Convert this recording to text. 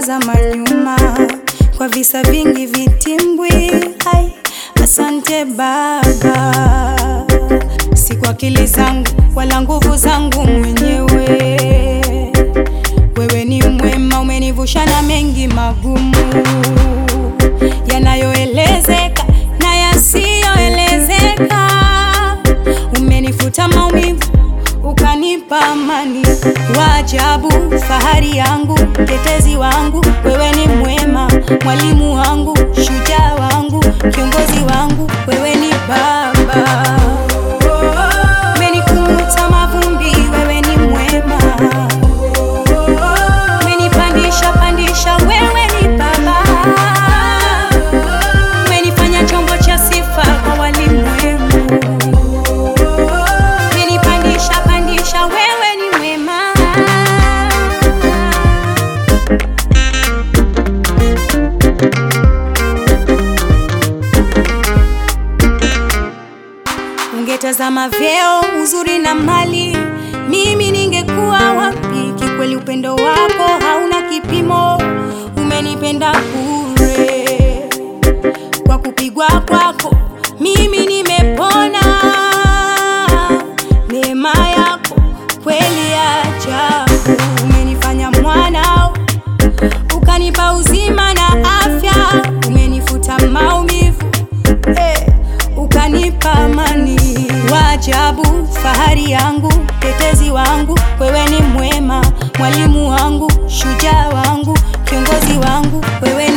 kutazama nyuma kwa visa vingi vitimbwi. Ai, asante Baba, si kwa akili zangu wala nguvu zangu mwenyewe. Wewe ni mwema, umenivusha na mengi magumu yanayoelezeka na yasiyoelezeka. Umenifuta maumivu, ukanipa amani. Waajabu, fahari yangu, mtetezi wangu, wewe ni mwema, mwalimu wangu, shujaa wangu, kiongozi wangu, wewe ni Baba. Umenikuta mavumbi, wewe ni mwema. Umenipandisha pandisha, wewe ni Baba. Umenifanya chombo cha sifa kwa walimwengu. Umenipandisha pandisha, wewe ni mwema. Ungetazama vyeo, uzuri na mali, mimi ningekuwa wapi? Kikweli upendo wako hauna kipimo, umenipenda bure. Kwa kupigwa kwako mimi nimepona. Neema yako kweli ya ajabu, umenifanya mwanao, ukanipa uzima na afya, umenifuta maumivu eh, ukanipa amani. Waajabu, fahari yangu, mtetezi wangu, wewe ni mwema, mwalimu wangu, shujaa wangu, kiongozi wangu, wewe